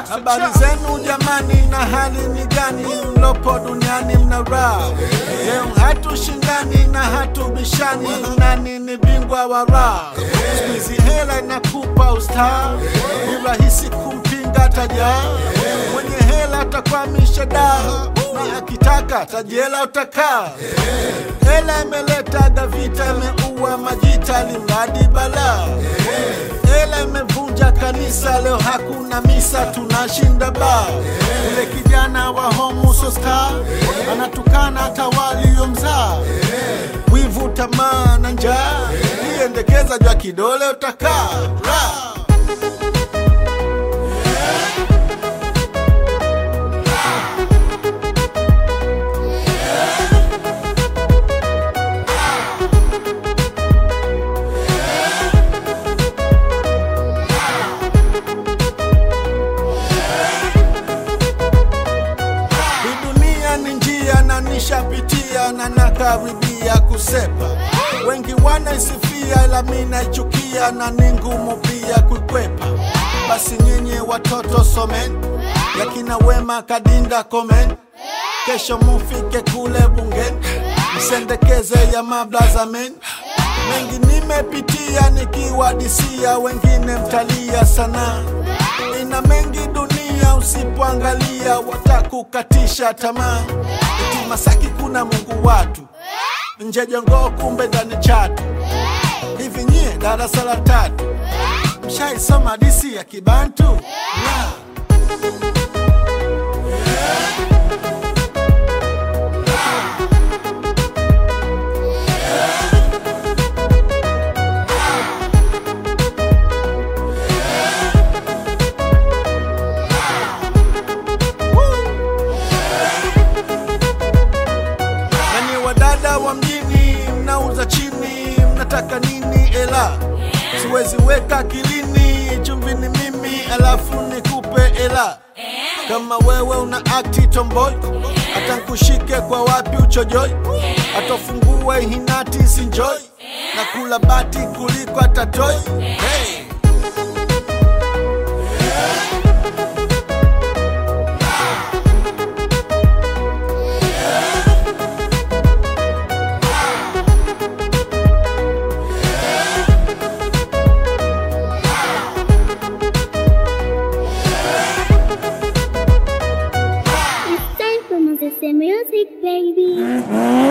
Habari zenu jamani, na hali ni gani? Mlopo duniani mna raha leo, hatushindani na hatubishani, nani ni bingwa wa raha? Siku hizi hela inakupa ustaa, ni rahisi kumpinga tajaa. Mwenye hela atakwamisha daa, na akitaka tajela utakaa. Hela imeleta vita, imeua majita, limradi balaa. Hela imevunja kanisa, leo hakuna misa, tunashinda baa. Ule kijana wa Homo Sosta anatukana hata waliomzaa. Wivu, tamaa na njaa, liendekeza jwa kidole utakaa Ra. Hii dunia ni njia na nishapitia na nakaribia kusepa. Wengi wanaisifia ila mi naichukia na ni ngumu pia kuikwepa. Basi nyinyi watoto someni, yakina Wema Kadinda komen, kesho mufike kule bungeni, msendekeze ya mablaza men. Mengi nimepitia nikiwadisia, wengine mtalia sana. Ina mengi dunia, usipoangalia watakukatisha tamaa. Eti Masaki kuna Mungu watu, nje Jongoo kumbe ndani Chatu. Hivi nyie darasa la tatu mshaisoma hadisi ya Kibantu? Yeah. Nani wadada wa mjini mnauza chini, mnataka nini? Ela siwezi weka akilini, chumvi ni mimi alafu nikupe ela. Kama wewe una akti tomboy, hata nkushike kwa wapi uchojoi, atafungue hinati sinjoi, na kula bati kuliko atatoi hey. It's time for Moses music, baby.